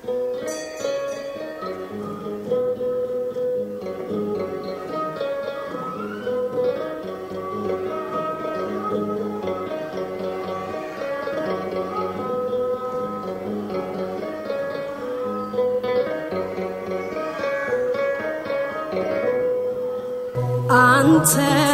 አንተ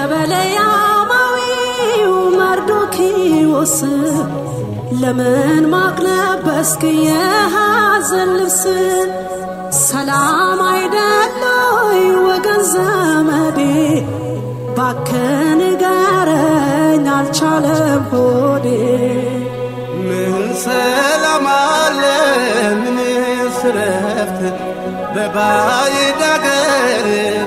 በለያማዊው መርዶኪዎስ ለምን ማቅለበስክ የሐዘን ልብስ? ሰላም አይደለይ ወገን ዘመዴ፣ ባክህ ንገረኝ አልቻለም ሆዴ። ምን ሰላም አለ ምንስ ረፍት በባዕድ አገር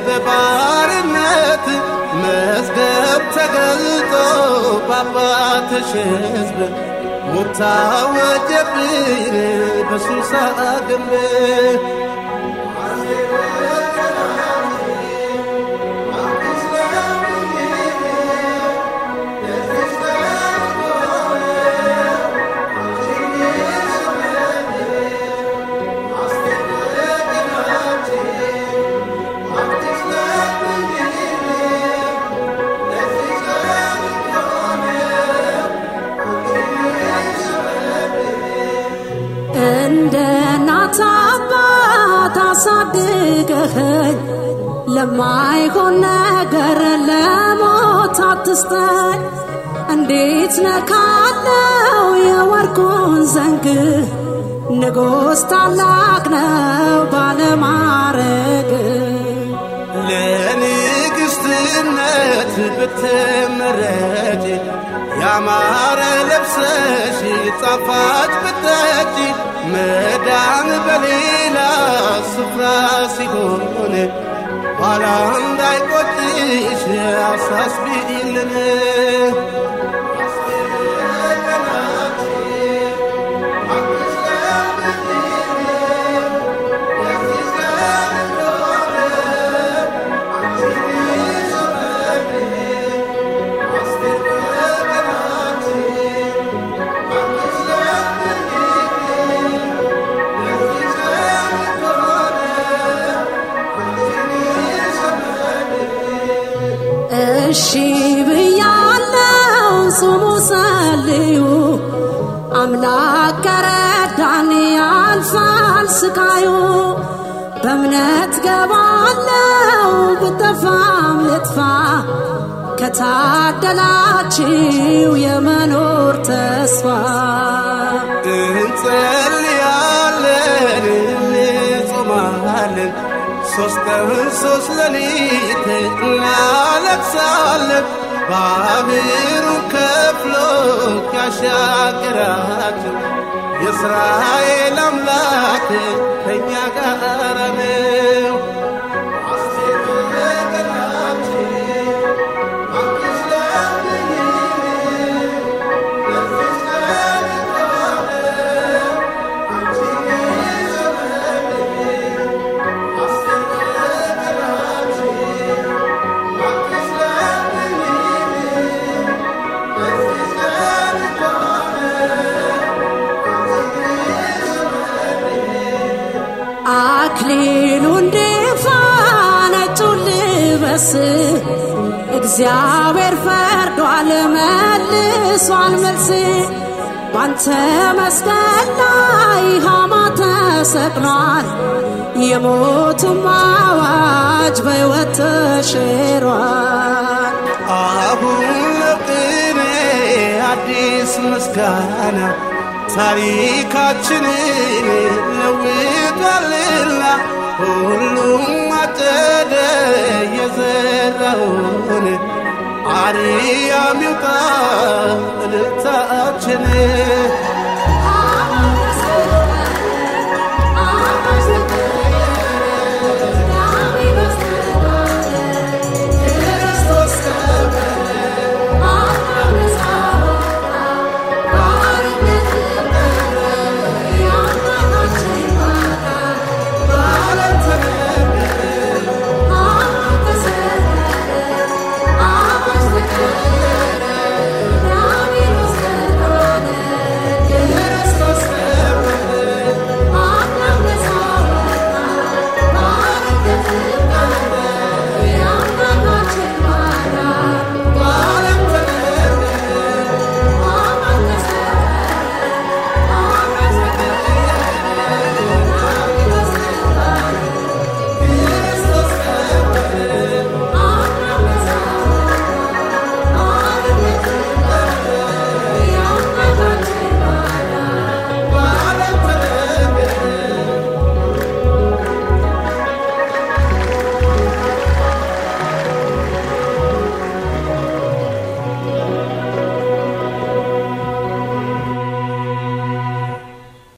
በባርነት መዝገብ ተገልጦ በአባትሽ ሕዝብ ሞት ታወጀብን በሱሳ ግንብ እንደ እናት አባት አሳድገኸኝ ለማይሆን ነገር ለሞት አትስጠኝ። እንዴት ነካለው የወርቁን ዘንግ ንጉሥ ታላቅ ነው ባለማረግ ለንግሥትነት ብትመረጭ ያማረ ለብሰሽ ጣፋጭ ብጠጪ መዳን በሌላ ስፍራ ሲሆን ኋላ እንዳይቆጭሽ አሳስቢልን እሺ ብያለው ጹሙ ጸልዩ አምላክ ከረዳን ያልፋል ስቃዩ በእምነት ገባለው ብጠፋም ልጥፋ ከታደላችው የመኖር ተስፋ እንጸልያለን እንጾማለን ሶስት ቀን ሶስት ሌሊት እናለቅሳለን ባህሩ ከፍሎ ያሻገራቸው የእስራኤል አምላክ ከእኛ ጋር ነው። አክሊሉ እንዲፋ ነጩን ልበስ እግዚአብሔር ፈርዷል መልሷል መልስ ባንተ መስቀል ላይ ሃማ ተሰቅሏል የሞቱም አዋጅ በሕይወት ተሽሯል አሁን ለቅኔ አዲስ ምስጋና ታሪካችንን ለውጧልና ሁሉም አጨደ የዘራውን አርያም ይውጣ እልልታችን